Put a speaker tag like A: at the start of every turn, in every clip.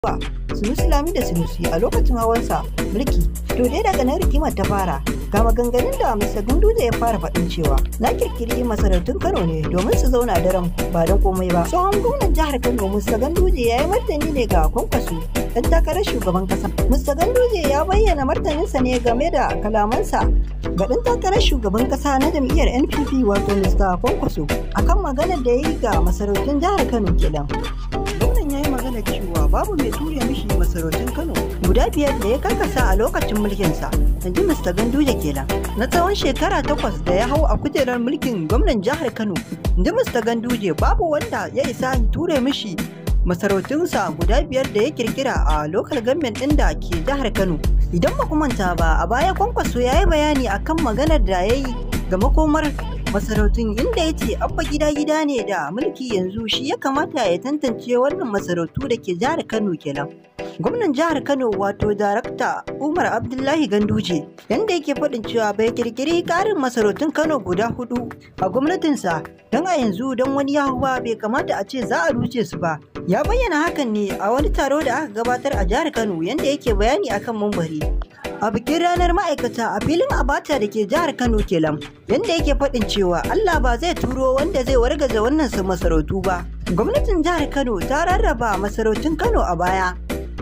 A: wa Sunusi Lami da Sunusi a lokacin hawansa mulki. To dai daga nan rigimar ta fara ga maganganun da Mr. Gunduze ya fara faɗin cewa na kirkiri masarautun Kano ne domin su zauna daren ba don komai ba. Tsohon gwamnan jihar Kano Mr. Ganduje ya yi martani ne ga kwankwaso dan takarar shugaban kasa. Mr. Ganduje ya bayyana martaninsa ne game da kalamansa ga dan takarar shugaban kasa na jam'iyyar NPP wato Mr. Kwankwaso akan maganar da ya yi ga masarautun jihar Kano kenan. Gwamnan ya yi magana cewa babu mai ture mishi masarautun Kano guda biyar da ya karkasa a lokacin mulkinsa, in ji Mr. Ganduje kenan. Na tsawon shekara takwas da ya hau a kujerar mulkin gwamnan jihar Kano, in ji Mr. Ganduje babu wanda ya isa ture mishi masarautunsa guda biyar da ya kirkira a lokal government ɗin da ke jihar Kano. Idan ba manta ba a baya kwankwaso ya yi bayani akan maganar da ya yi ga makomar masarautun inda ya ce abba gida gida ne da mulki yanzu shi ya kamata ya tantance wannan masarautu da ke jihar Kano kenan. Gwamnan jihar Kano wato darakta Umar Abdullahi Ganduje yanda yake faɗin cewa bai kirkiri ƙarin masarautun Kano guda hudu a gwamnatinsa don a yanzu don wani yahuwa bai kamata a ce za a ruce su ba. Ya bayyana hakan ne a wani taro da aka gabatar a jihar Kano yanda yake bayani akan mambari. a bikin ranar ma'aikata a filin abata da ke jihar kano kelam yadda yake faɗin cewa allah ba zai turo wanda zai wargaza wannan masarautu ba gwamnatin jihar kano ta rarraba masarautun kano a baya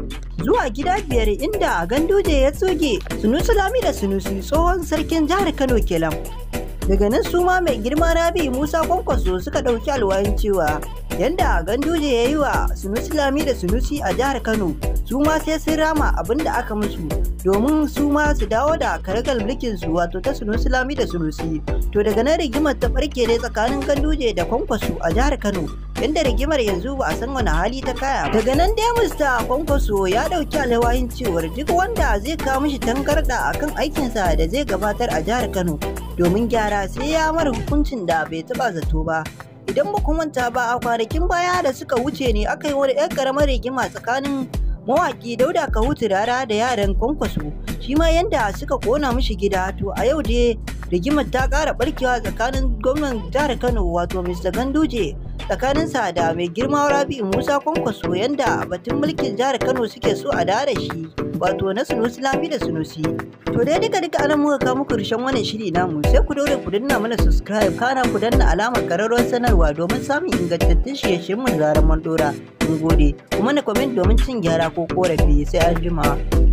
A: zuwa gida biyar inda ganduje ya tsoge sunusu lami da sunusi tsohon sarkin jihar kano kelam daga nan su ma mai girma rabi musa kwankwaso suka ɗauki alwayin cewa yadda ganduje ya yi wa sunusi lami da sunusi a jihar kano su ma sai sun rama abin da aka musu domin su ma su dawo da karagar mulkin su wato ta sunusi lami da sunusi to daga nan rigimar ta barke ne tsakanin ganduje da kwankwaso a jihar kano inda rigimar yanzu ba a san wani hali ta kaya daga nan dai mista kwankwaso ya dauki alwayin cewar duk wanda zai kawo mishi tangarda akan aikinsa da zai gabatar a jihar kano domin gyara sai ya mara hukuncin da bai taba zato ba idan ba ku manta ba a kwanakin baya da suka wuce ne aka yi wani 'yan karamar rigima tsakanin mawaki dauda kahutu rara da yaran kwankwaso shi ma yanda suka kona mishi gida to a yau dai rigimar ta kara barkewa tsakanin gwamnan jihar kano wato mr ganduje tsakaninsa da mai girma rabi musa kwankwaso yanda batun mulkin jihar kano suke so a da shi wato na sunusi lami da sunusi to dai duka duka anan muka kawo muku karshen wannan shiri namu sai ku daure ku danna mana subscribe kana ku danna alamar kararrawar sanarwa domin samun ingantattun shirye-shiryen mu da zaran mun dora mun gode kuma na comment domin cin gyara ko korafi sai an jima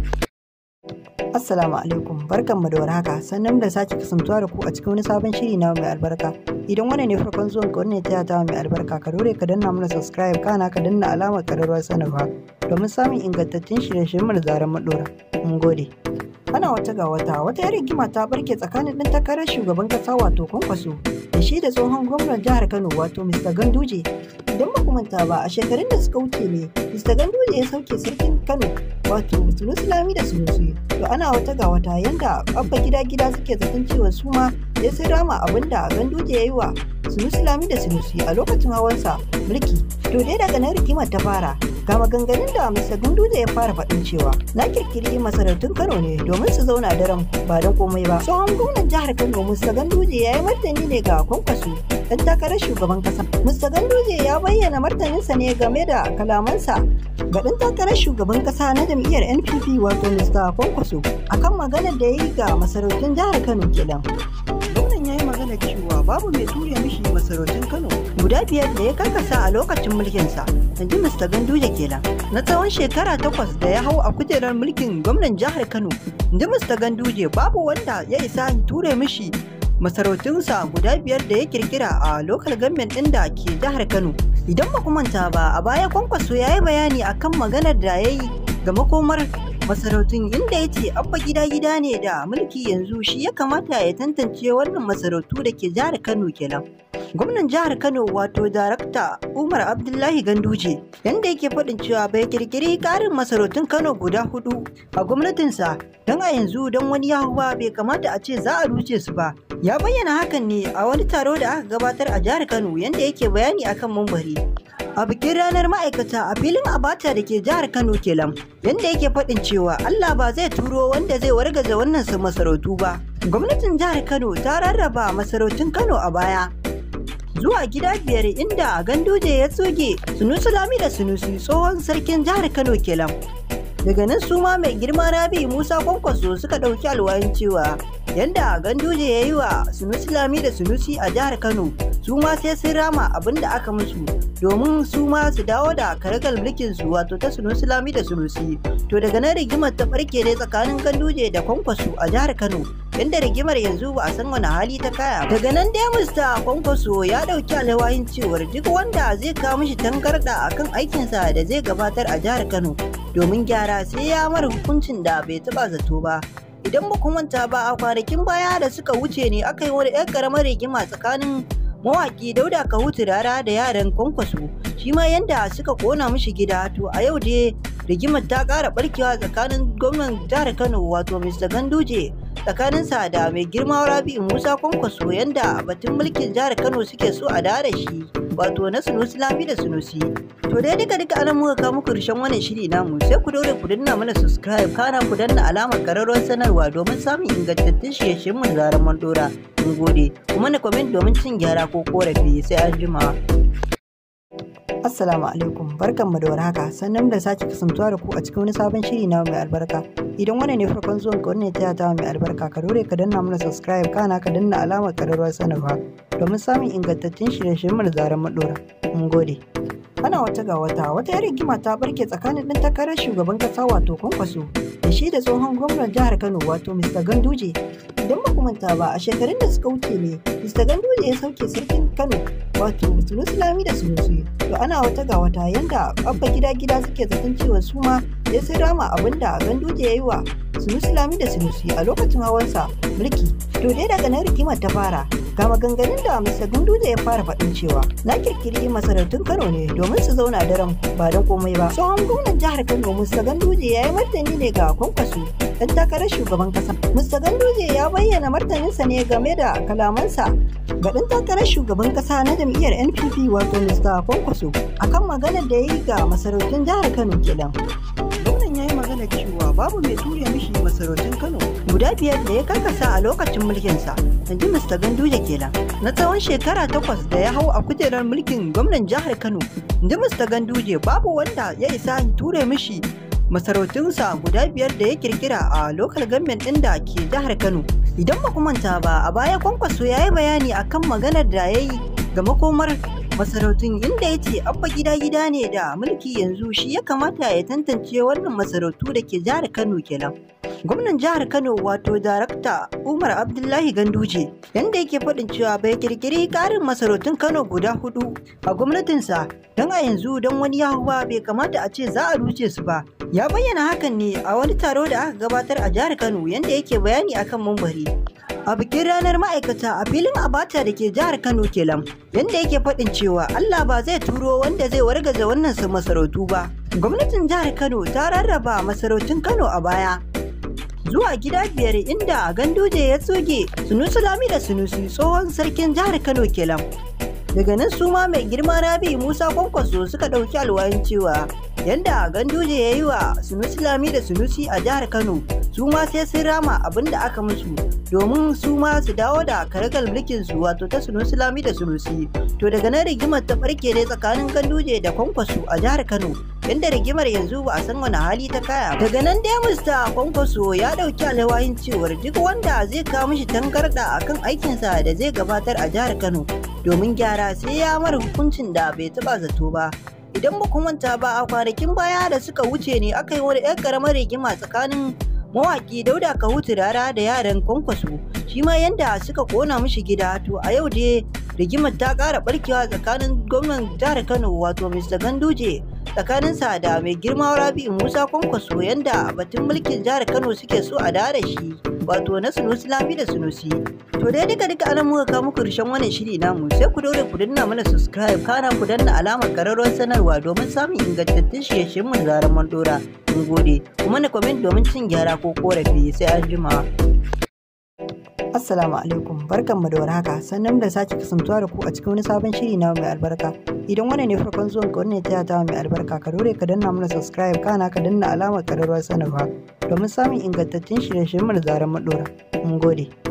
A: Assalamu alaikum barkanmu da warhaka sannan da sake kasantuwa da ku a cikin wani sabon shiri na mai albarka idan wannan ne farkon zuwan ka wannan ta ta mai albarka ka dore ka danna mana subscribe kana ka danna alamar kararrawar sanarwa domin samun ingantattun shirye-shiryen mu da zaran mun dora mun gode ana wata ga wata wata yar rigima ta barke tsakanin ɗan takarar shugaban kasa wato kwankwaso da shi da tsohon gwamnan jihar kano wato mr ganduje idan ba manta ba a shekarun da suka wuce ne mr ganduje ya sauke sarkin kano wato sunusi lami da sunusi to ana wata ga wata yanda abba gida gida suke zaton cewa su ma ya sun rama abin da ganduje ya yi wa sunusi lami da sunusi a lokacin hawansa mulki to dai daga nan rigimar ta fara ga maganganun da Mr. Gunduze ya fara faɗin cewa na kirkiri masarautun Kano ne domin su zauna daren ba don komai ba. Tsohon gwamnan jihar Kano Mr. Ganduje ya yi martani ne ga kwankwaso dan takarar shugaban kasa. Mr. Ganduje ya bayyana martaninsa ne game da kalamansa ga dan takarar shugaban kasa na jam'iyyar NPP wato Mr. Kwankwaso akan maganar da ya yi ga masarautun jihar Kano kenan. Gwamnan ya yi magana cewa babu mai ture mishi masarautun Kano guda biyar da ya karkasa a lokacin mulkinsa. in ji Mr. Ganduje kenan. Na tsawon shekara takwas da ya hau a kujerar mulkin gwamnan jihar Kano, in ji Mr. Ganduje babu wanda ya isa ture mishi masarautunsa guda biyar da ya kirkira a lokal government ɗin da ke jihar Kano. Idan ba manta ba a baya kwankwaso ya yi bayani akan maganar da ya yi ga makomar masarautun inda ya ce abba gida gida ne da mulki yanzu shi ya kamata ya tantance wannan masarautu da ke jihar Kano kenan. gwamnan jihar kano wato darakta umar abdullahi ganduje yanda yake faɗin cewa bai kirkiri ƙarin masarautun kano guda hudu a gwamnatinsa don a yanzu don wani yahuwa bai kamata a ce za a ruce su ba ya bayyana hakan ne a wani taro da aka gabatar a jihar kano yanda yake bayani akan mambari a bikin ranar ma'aikata a filin abata da ke jihar kano kelam yanda yake faɗin cewa allah ba zai turo wanda zai wargaza wannan masarautu ba gwamnatin jihar kano ta rarraba masarautun kano a baya zuwa gida biyar inda ganduje ya tsoge sunusi lami da sunusi tsohon sarkin jihar kano kenan daga nan su ma mai girma rabi musa kwankwaso suka ɗauki alwayin cewa yanda ganduje ya yi wa sunusi lami da sunusi a jihar kano su ma sai sun rama abin da aka musu domin su ma su dawo da karagal mulkin su wato ta sunusi lami da sunusi to daga nan rigimar ta farke ne tsakanin ganduje da kwankwaso a jihar kano yanda rigimar yanzu ba a san wani hali ta kaya daga nan dai mista kwankwaso ya dauki alwayin cewar duk wanda zai kawo mishi tangarda akan aikinsa da zai gabatar a jihar kano domin gyara sai ya mara hukuncin da bai taba zato ba idan ba ku manta ba a kwanakin baya da suka wuce ne aka yi wani 'yan karamar rigima tsakanin mawaki dauda kahutu rara da yaran kwankwaso shi ma yanda suka kona mishi gida to a yau dai rigimar ta kara barkewa tsakanin gwamnan jihar kano wato mr ganduje tsakaninsa da mai girma rabi musa kwankwaso yanda batun mulkin jihar kano suke so a da shi wato na sunusi lami da sunusi to dai duka duka anan muka kawo muku karshen wannan shiri namu sai ku daure ku danna mana subscribe kana ku danna alamar kararrawar sanarwa domin samun ingantattun shirye-shiryen mu da zaran mun dora mun gode kuma na comment domin cin gyara ko korafi sai an jima Assalamu alaikum barkanmu da warhaka sannan da sake kasantuwa da ku a cikin wani sabon shiri na mai albarka idan wannan ne farkon zuwan ka wannan ta ta mai albarka ka dore ka danna mana subscribe kana ka danna alamar kararrawar sanarwa domin samun ingantattun shirye-shiryen mu da zaran mu dora mun gode ana wata ga wata wata yar rigima ta barke tsakanin ɗan takarar shugaban kasa wato kwankwaso da shi da tsohon gwamnan jihar kano wato mr ganduje idan ba manta ba a shekarun da suka wuce ne mr ganduje ya sauke sarkin kano wato sunusi lami da sunusi to ana wata ga wata yanda abba gida gida suke zaton cewa su ma ya sai rama abin da ganduje ya yi wa sunusi lami da sunusi a lokacin hawansa mulki to dai daga nan rigimar ta fara ga maganganun da Mr. Ganduje ya fara faɗin cewa na kirkiri masarautun Kano ne domin su zauna daren ba don komai ba. Tsohon gwamnan jihar Kano Mr. Ganduje ya yi martani ne ga kwankwaso dan takarar shugaban kasa. Mr. Ganduje ya bayyana martaninsa ne game da kalamansa ga ɗan takarar shugaban kasa na jam'iyyar NPP wato Mr. Kwankwaso akan maganar da ya yi ga masarautun jihar Kano kenan. Gwamnan ya yi magana cewa babu mai ture mishi masarautun Kano guda biyar da ya karkasa a lokacin mulkinsa. Inji Mr. Ganduje kenan. Na tsawon shekara takwas da ya hau a kujerar mulkin gwamnan jihar Kano. Inji Mr. Ganduje babu wanda ya isa ture mishi masarautunsa guda biyar da ya kirkira a lokal government ɗin da ke jihar Kano. Idan ba manta ba a baya kwankwaso ya yi bayani akan maganar da ya yi ga makomar masarautun inda ya ce abba gida gida ne da mulki yanzu shi ya kamata ya tantance wannan masarautu da ke jihar Kano kenan. gwamnan jihar kano wato darakta umar abdullahi ganduje yanda yake faɗin cewa bai kirkiri ƙarin masarautun kano guda hudu a gwamnatinsa don a yanzu don wani yahuwa bai kamata a ce za a ruce su ba ya bayyana hakan ne a wani taro da aka gabatar a jihar kano yanda yake bayani akan mambari a bikin ranar ma'aikata a filin abata da ke jihar kano kelam yanda yake faɗin cewa allah ba zai turo wanda zai wargaza wannan masarautu ba gwamnatin jihar kano ta rarraba masarautun kano a baya zuwa gida biyar inda ganduje ya tsoge sunusi lami da sunusi tsohon sarkin jihar kano kelam daga nan su ma mai girma rabi musa kwankwaso suka ɗauki alwayin cewa yanda ganduje ya yi wa sunusi lami da sunusi a jihar kano su ma sai sun rama abin da aka musu domin su ma su dawo da karagal mulkin su wato ta sunusi lami da sunusi to daga nan rigimar ta barke ne tsakanin ganduje da kwankwaso a jihar kano yanda rigimar yanzu ba a san wani hali ta kaya daga nan dai mista kwankwaso ya dauki alwayin cewar duk wanda zai kawo mishi tangarda akan aikinsa da zai gabatar a jihar kano domin gyara sai ya mara hukuncin da bai taba zato ba idan ba ku manta ba a kwanakin baya da suka wuce ne aka yi wani 'yan karamar rigima tsakanin mawaki dauda kahutu rara da yaran kwankwaso shi ma yanda suka kona mishi gida to a yau dai rigimar ta kara barkewa tsakanin gwamnan jihar kano wato mr ganduje tsakaninsa da mai girma rabi musa kwankwaso yanda batun mulkin jihar kano suke so a da shi wato na sunusi lami da sunusi to dai duka duka anan muka kawo muku karshen wannan shiri namu sai ku daure ku danna mana subscribe kana ku danna alamar kararrawar sanarwa domin samun ingantattun shirye-shiryen mu da zaran mun dora mun gode kuma na comment domin cin gyara ko korafi sai an jima Assalamu alaikum barkanmu da warhaka sannan da sake kasantuwa da ku a cikin wani sabon shiri na mai albarka idan wannan ne farkon zuwan ka wannan ta ta mai albarka ka dore ka danna mana subscribe kana ka danna alamar kararrawar sanarwa domin samun ingantattun shirye-shiryen mu da zaran mu dora mun gode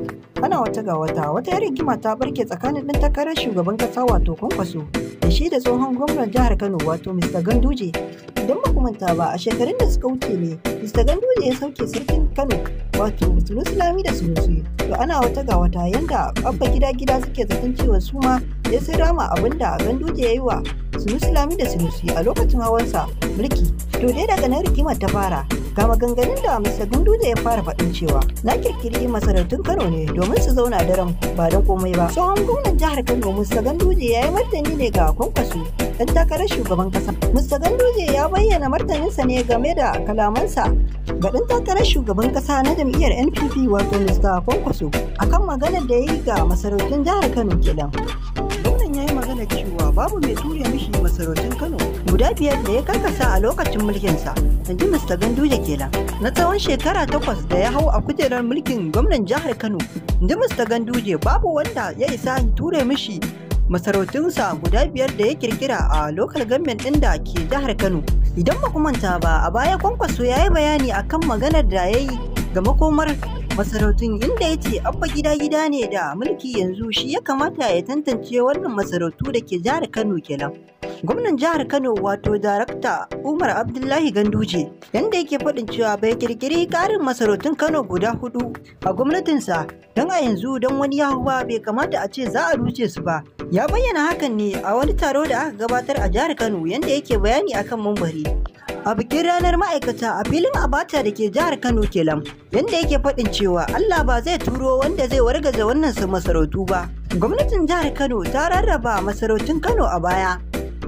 A: ana wata ga wata wata yar rigima ta barke tsakanin ɗan takarar shugaban ƙasa wato kwankwaso da shi da tsohon gwamnan jihar kano wato mr ganduje idan ba manta ba a shekarun da suka wuce ne mr ganduje ya sauke sarkin kano wato sunusi lami da sunusi to ana wata ga wata yanda abba gida gida suke zaton cewa su ma ya sai rama abin da ganduje ya yi wa sunusi lami da sunusi a lokacin hawansa mulki to dai daga nan rigimar ta fara ga maganganun da Mr. Ganduje ya fara faɗin cewa na kirkiri masarautun Kano ne domin su zauna daren ba da komai ba. Tsohon gwamnan jihar Kano Mr. Ganduje ya yi martani ne ga kwankwaso dan takarar shugaban kasa. Mr. Ganduje ya bayyana martaninsa ne game da kalamansa ga ɗan takarar shugaban kasa na jam'iyyar NPP wato Mr. Kwankwaso akan maganar da ya yi ga masarautun jihar Kano kenan. Gwamnan ya yi magana cewa babu mai ture mishi masarautun Kano guda biyar da ya karkasa a lokacin mulkinsa. Inji Mr. Ganduje kenan. Na tsawon shekara takwas da ya hau a kujerar mulkin gwamnan jihar Kano. Inji Mr. Ganduje babu wanda ya isa ture mishi masarautunsa guda biyar da ya kirkira a lokal government ɗin da ke jihar Kano. Idan ba manta ba a baya kwankwaso ya yi bayani akan maganar da ya yi ga makomar masarautun inda ya ce abba gida gida ne da mulki yanzu shi ya kamata ya tantance wannan masarautu da ke jihar Kano kenan. gwamnan jihar kano wato darakta umar abdullahi ganduje yanda yake faɗin cewa bai kirkiri ƙarin masarautun kano guda hudu a gwamnatinsa don a yanzu don wani yahuwa bai kamata a ce za a ruce su ba ya bayyana hakan ne a wani taro da aka gabatar a jihar kano yanda yake bayani akan mambari a bikin ranar ma'aikata a filin abata da ke jihar kano kelam yanda yake faɗin cewa allah ba zai turo wanda zai wargaza wannan masarautu ba gwamnatin jihar kano ta rarraba masarautun kano a baya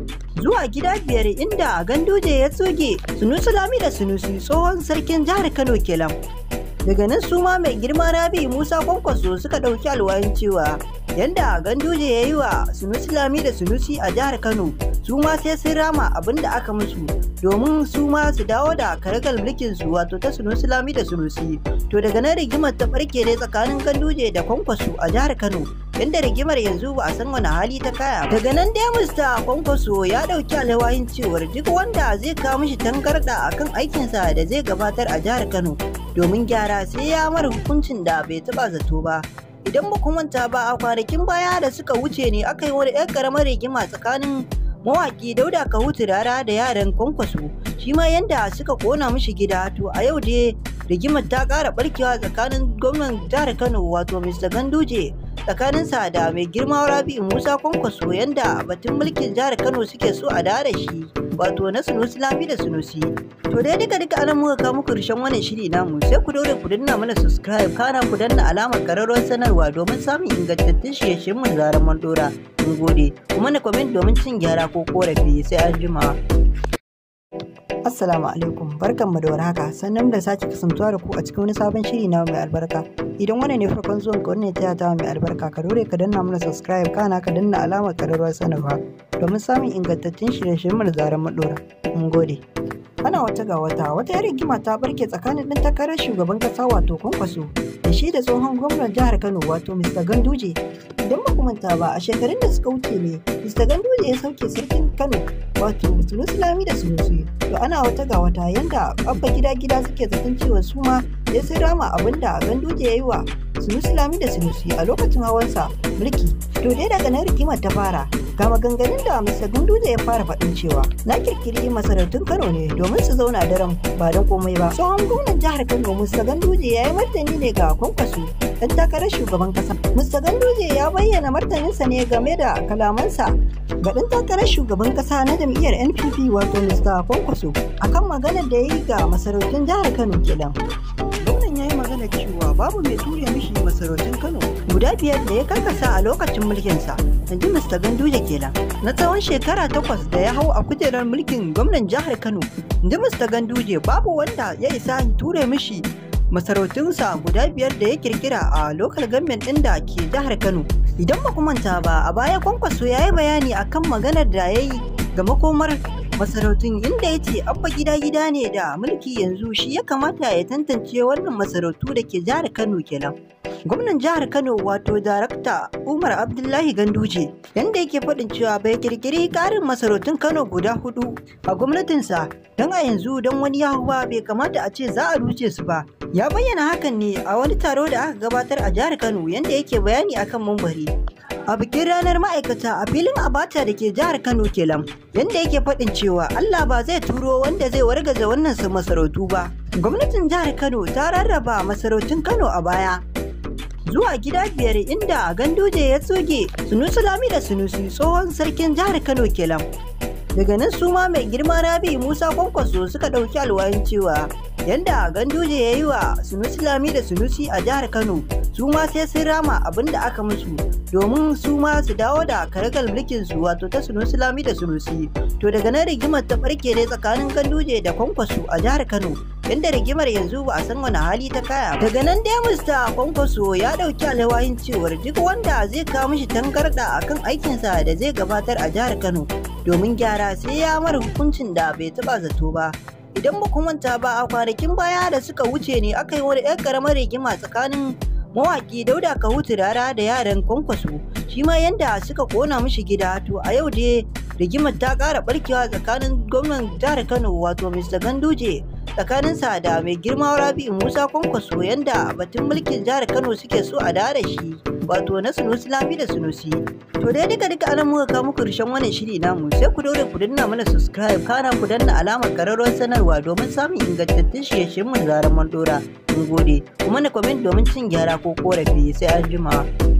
A: zuwa gida biyar inda ganduje ya tsoge sunusu lami da sunusi tsohon sarkin jihar kano kelam daga nan su ma mai girma rabi musa kwankwaso suka ɗauki alwayin cewa yanda ganduje ya yi wa sunusi lami da sunusi a jihar kano su ma sai sun rama abin da aka musu domin su ma su dawo da karagal mulkin su wato ta sunusi lami da sunusi to daga nan rigimar ta barke ne tsakanin ganduje da kwankwaso a jihar kano inda rigimar yanzu ba a san wani hali ta kaya daga nan dai mista kwankwaso ya dauki alwayin cewar duk wanda zai kawo mishi tangarda akan aikinsa da zai gabatar a jihar kano domin gyara sai ya mara hukuncin da bai taba zato ba idan ba ku manta ba a kwanakin baya da suka wuce ne aka yi wani ɗan ƙaramar rigima tsakanin mawaki dauda kahutu rara da yaran kwankwaso shi ma yanda suka kona mishi gida to a yau dai rigimar ta ƙara barkewa tsakanin gwamnan jihar kano wato mr ganduje tsakaninsa da mai girma rabi musa kwankwaso yanda batun mulkin jihar kano suke so a da shi wato na sunusi lami da sunusi to dai duka duka anan muka kawo muku karshen wannan shiri namu sai ku daure ku danna mana subscribe kana ku danna alamar kararrawar sanarwa domin samun ingantattun shirye-shiryen mu da zarar mun dora mun gode kuma na comment domin cin gyara ko korafi sai an jima Assalamu alaikum barkanmu da warhaka sannan da sake kasantuwa da ku a cikin wani sabon shiri na mai albarka idan wannan ne farkon zuwan ka wannan ta ta mai albarka ka dore ka danna mana subscribe kana ka danna alamar kararrawar sanarwa domin samun ingantattun shirye-shiryen mu da zarar mun dora mun gode ana wata ga wata wata yar rigima ta barke tsakanin ɗan takarar shugaban kasa wato kwankwaso da shi da tsohon gwamnan jihar kano wato mr ganduje idan ba manta ba a shekarun da suka wuce ne mr ganduje ya sauke sarkin kano wato sunusi lami da sunusi to ana wata ga wata yanda abba gida gida suke zaton cewa su ma ya sai rama abin da ganduje ya yi wa sunusi lami da sunusi a lokacin hawansa mulki to dai daga nan rigimar ta fara ga maganganun da Mr. Ganduje ya fara faɗin cewa na kirkiri masarautun Kano ne domin su zauna daren ba da komai ba. Tsohon gwamnan jihar Kano Mr. Ganduje ya yi martani ne ga kwankwaso dan takarar shugaban kasa. Mr. Ganduje ya bayyana martaninsa ne game da kalamansa ga ɗan takarar shugaban kasa na jam'iyyar NPP wato Mr. Kwankwaso akan maganar da ya yi ga masarautun jihar Kano kenan. Gwamnan ya yi magana cewa babu mai ture mishi masarautun Kano guda biyar da ya karkasa a lokacin mulkinsa. Inji Mr. Ganduje kenan. Na tsawon shekara takwas da ya hau a kujerar mulkin gwamnan jihar Kano. Inji Mr. Ganduje babu wanda ya isa ture mishi masarautunsa guda biyar da ya kirkira a lokal government ɗin da ke jihar Kano. Idan ba manta ba a baya kwankwaso ya yi bayani akan maganar da ya yi ga makomar masarautun inda ya ce abba gida gida ne da mulki yanzu shi ya kamata ya tantance wannan masarautu da ke jihar Kano kenan. gwamnan jihar kano wato darakta umar abdullahi ganduje yanda yake faɗin cewa bai kirkiri ƙarin masarautun kano guda hudu a gwamnatinsa don a yanzu don wani yahuwa bai kamata a ce za a ruce su ba ya bayyana hakan ne a wani taro da aka gabatar a jihar kano yanda yake bayani akan mambari a bikin ranar ma'aikata a filin abata da ke jihar kano kelam yanda yake faɗin cewa allah ba zai turo wanda zai wargaza wannan masarautu ba gwamnatin jihar kano ta rarraba masarautun kano a baya zuwa gida biyar inda ganduje ya tsoge sunusu lami da sunusi tsohon sarkin jihar kano kelam daga nan su ma mai girma rabi musa kwankwaso suka ɗauki alwayin cewa yanda ganduje ya yi wa sunusi lami da sunusi a jihar kano su ma sai sun rama abin da aka musu domin su ma su dawo da karagal mulkin su wato ta sunusi lami da sunusi to daga nan rigimar ta barke ne tsakanin ganduje da kwankwaso a jihar kano inda rigimar yanzu ba a san wani hali ta kaya daga nan dai mista kwankwaso ya dauki alwayin cewar duk wanda zai kawo mishi tangarda akan aikinsa da zai gabatar a jihar kano domin gyara sai ya mara hukuncin da bai taba zato ba idan ba ku manta ba a kwanakin baya da suka wuce ne aka yi wani ɗan ƙaramar rigima tsakanin mawaki dauda kahutu rara da yaran kwankwaso shi ma yanda suka kona mishi gida to a yau dai rigimar ta ƙara barkewa tsakanin gwamnan jihar kano wato mr ganduje tsakaninsa da mai girma rabi'u musa kwankwaso yanda batun mulkin jihar kano suke so a da shi wato na sunusi lami da sunusi to dai duka duka anan muka kawo muku karshen wannan shiri namu sai ku daure ku danna mana subscribe kana ku danna alamar kararrawar sanarwa domin samun ingantattun shirye-shiryen mu da zarar mun dora mun gode kuma na comment domin cin gyara ko korafi sai an jima